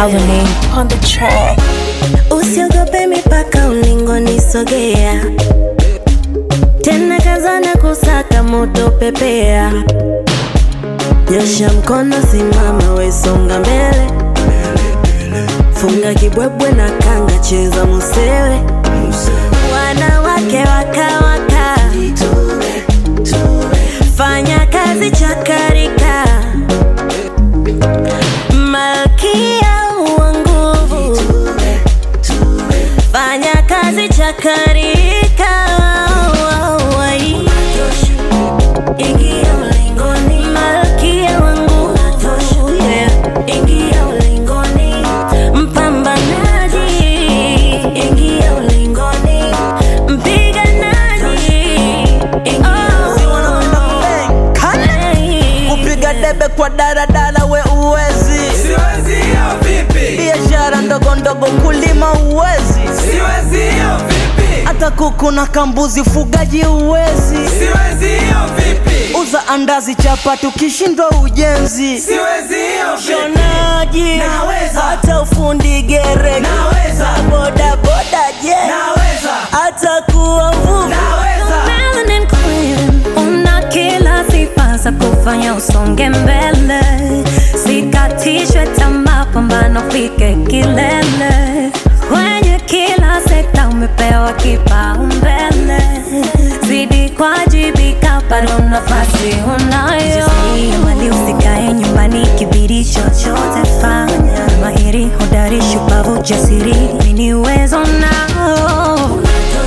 Colony on the track. Usiogope mipaka ulingoni sogea, tena kazana kusaka moto pepea. Nyosha mkono, simama, wesonga mbele, funga kibwebwe na kanga, cheza musele. Wanawake wakawaka, fanya kazi chakarika, malkia wa nguvu fanya kazi chakarika ingia ulingoni malkia wangu yeah. ingia ulingoni mpambanaji ingia ulingoni mpiganaji Oh. kupiga debe kwa daradara we uwezi Siwezi hiyo vipi? biashara ndogo ndogo kulima uwezi Siwezi hiyo vipi? hata kuku na kambuzi fugaji uwezi Siwezi hiyo vipi? uza andazi chapati ukishindwa ujenzi Siwezi hiyo vipi? shonaji Naweza. hata ufundi gereka Naweza. boda boda je Naweza. hata kuwa mvuvi Naweza. Melanin Queen, una kila sifa za kufanya usonge mbele, sikatishwe tamaa, pambano fike kilele. Kwenye kila sekta umepewa kipaumbele, zidi kuwajibika, bado nafasi unayo. Mali usikae nyumbani, kibidi chochote fanya. Mahiri, hodari, shupavu, jasiri, mini uwezo nao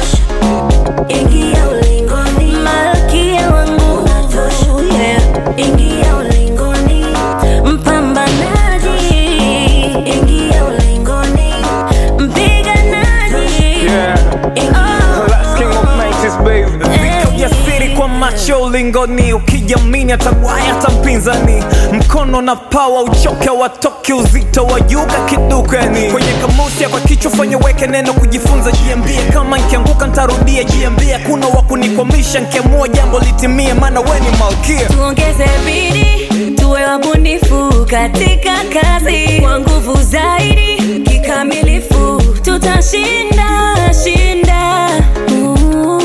Ingia ulingoni, malkia wangu unatosha. Yeah. Ingia ulingoni, mpambanaji. Ingia ulingoni, mpiganaji. Oh. Last king of nights baby Vika ujasiri kwa macho ulingoni ukijamini atagwaya hata mpinzani mkono na pawa uchoke watoke uzito wa yuga kidukani kwenye kamusi kwa kichwa fanya weke neno kujifunza jiambie kama nkianguka ntarudia jiambie kuna wakunikwamisha nkiamua jambo litimie maana we ni malkia tuongeze bidii tuwe wabunifu katika kazi kwa nguvu zaidi kikamilifu tutashinda shinda Ooh.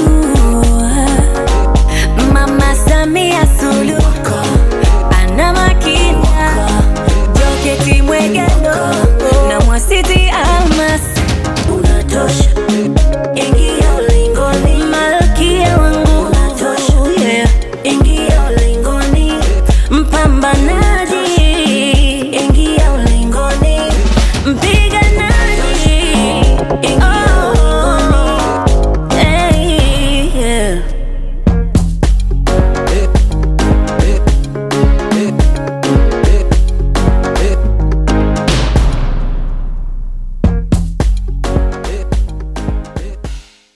mama samia suluhu ana makina joketi mwegelo na mwasiti almas unatosha ingia ulingoni malkia wangu unatosha yeah. ingia ulingoni mpambanaji ingia ulingoni mpiganaji oh.